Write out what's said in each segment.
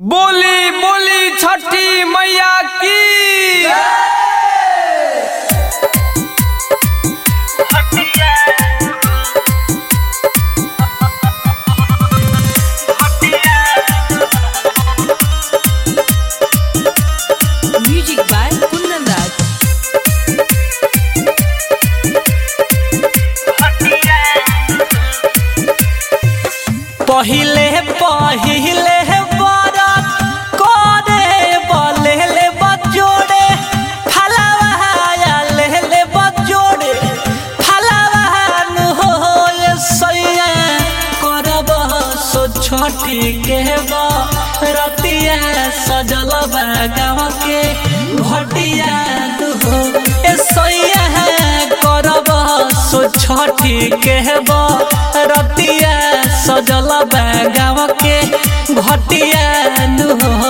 बोली बोली छठी मैया की Music by Kundan Raj. पहिले पहिले बरत करे बलेले बजोड़े फलावा लेले बजोड़े फलावा नु होए सैया करब सो छोटी के रतिया सजल गाँव के घटिया नु हो ए सैया करब सो छोटी के रतिया सजल गाँव के घटिया नु हो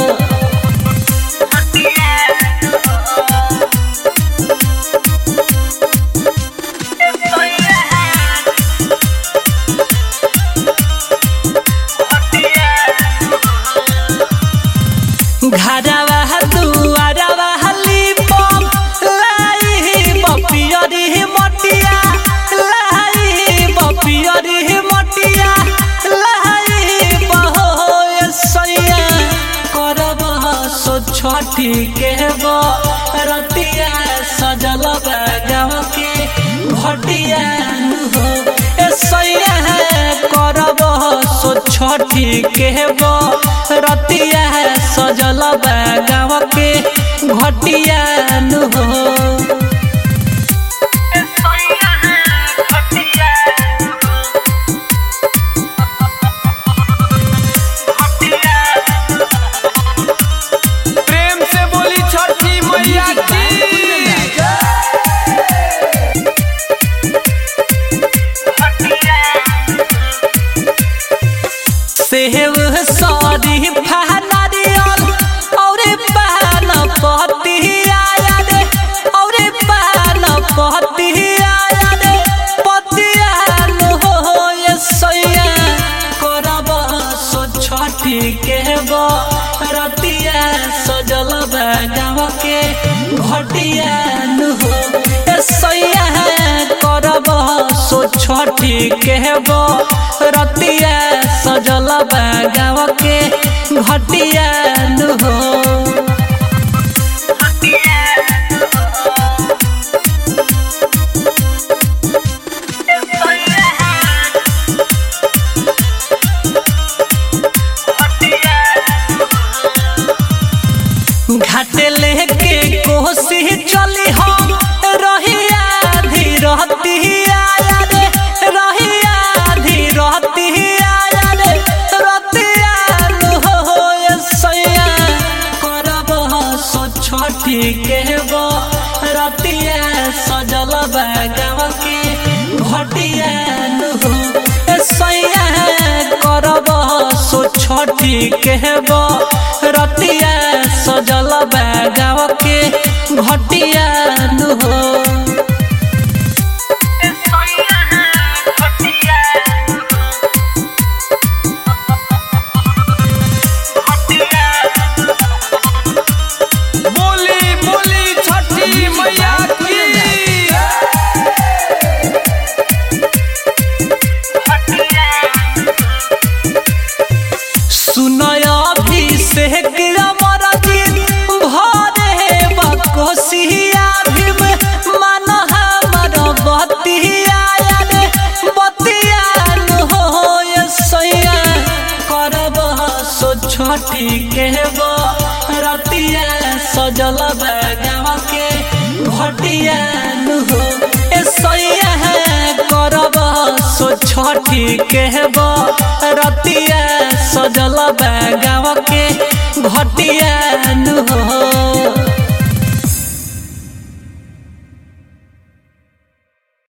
घरवा दुआरवा लिपम लाई बपियरी मटिया लाई बपियरी मटिया लाई बहोय सैया करब सो छठी के रतिया सजल गाँव के घटिया हो ए सैया करब सो छठी के रतिया सजल गाँव के घटिया हो प्रेम से बोली छठी मैया Music by की Kundan Raj. सेव सरी नारियल और पान पति आया रे और पान पति आया रे पतियान हो सैया करब सो छठी के रतिया सजल गाँव के घटियान हो ए सैया करब सो छठी के रतिया सजल गाँव के घटियान हो घाटे लेके कोसी चली हम रहिया धीरती आया रे रहिया धीरती आया रे रतिया हो सैया करब सो छठी के रतिया सजल गाँव के घटिया हो ए सैया करब सो छठी के रतिया सजल गाँव के घटिया हो बोली बोली छठी मैया की सुनय अभिषेक अमर दिन भरे बकोसिया भीम मन हमर बतिया रे बतियान हो सैया करब सो छठी के रतिया सजल गाँव के घटियान हो ए सैया करब सो छठी के रतिया सजल गाँव